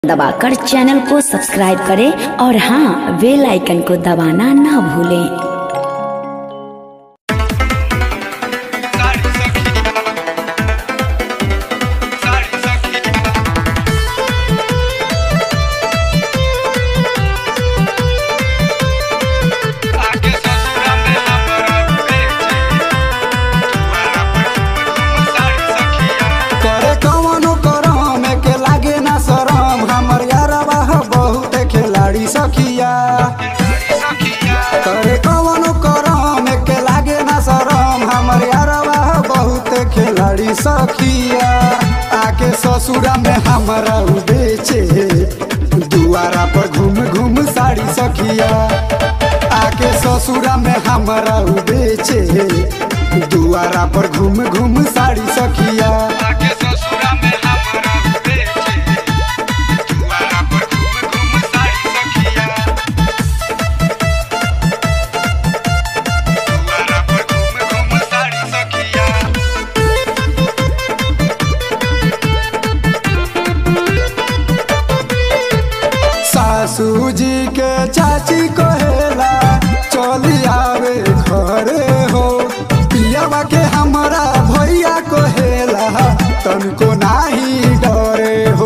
दबाकर चैनल को सब्सक्राइब करें और हाँ बेल आइकन को दबाना ना भूलें सारी सखिया सारी सखिया आगे ससुरा में हमरा बेचे तुम्हारा पर सारी सखिया करे कवनो करम के लागे ना शरम हमर यारवा ह बहुत खिलाड़ी सखिया सारी सखिया करे कवनो करम के लागे ना शरम हमर यारवा ह बहुत खिलाड़ी सखिया आके ससुरा में हमरा उ बेचे दुआरा पर घूम घूम साड़ी सखिया आके ससुरा में हमरा उ बेचे दुआरा पर घूम घूम साड़ी सखिया आगे ससुरा में हमरा बेचे तुम्हारा पर घूम घूम सारी सखिया तुम्हारा पर घूम घूम सारी सखिया सासू जी के चाची कहेला चली आवे घरे हो पियावा के हमरा भैया कहेला तनको नाही डरे हो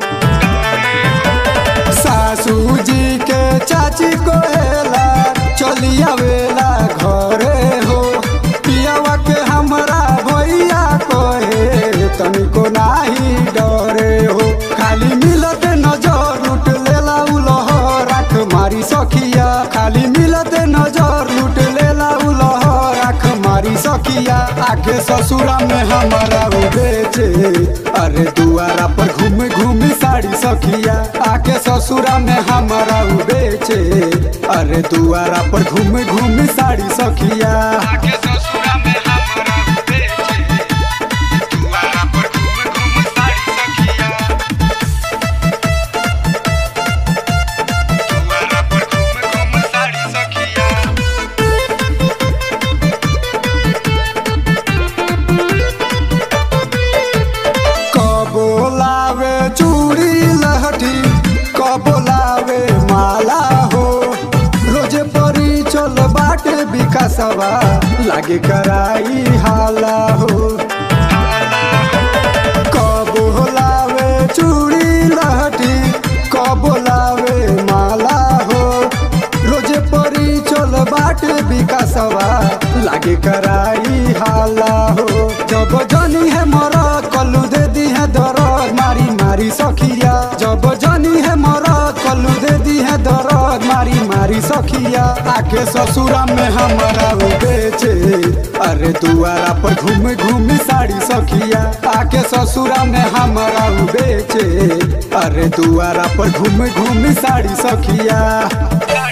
सासू जी के चाची कहेला चली आवेला घरे हो पियावा के हमरा भैया कहे तनको नाही डरे हो खाली मिलत नजर लूट लेला उ लहर आँख मारी सखिया खाली मिलत नजर लूट लेला उ लहर आँख मारी सखिया आके ससुरा में हमारा उ बेचे अरे दुआरा पर घूम घूम साड़ी सखिया आके ससुरा में हमारा उ बेचे अरे दुआरा पर घूम घूम साड़ी सखिया आगे ससुरा में हमरा बेचे तुम्हारा पर घूम घूम सारी सखिया तुम्हारा पर घूम घूम सारी सखिया कबो लावे चूड़ी लहठी कबो लावे माला हो रोजे परी चल बाटे विकासवा लागे कराई हाला हो कबो लावे चूड़ी लहठी कबो लावे माला हो रोजे परी चल बाटे विकासवा लागे कराई हाला हो जब जनी है मरद कल्लू दे दी है दरद मारी मारी सखिया जब जनी है मरद कल्लू दे दी है दरद मारी मारी सखिया आके ससुरा में हमारा वो बेचे अरे दुआरा पर घूम घूम साड़ी सखिया आके ससुरा में हमारा वो बेचे अरे दुआरा पर घूम घूम साड़ी सखिया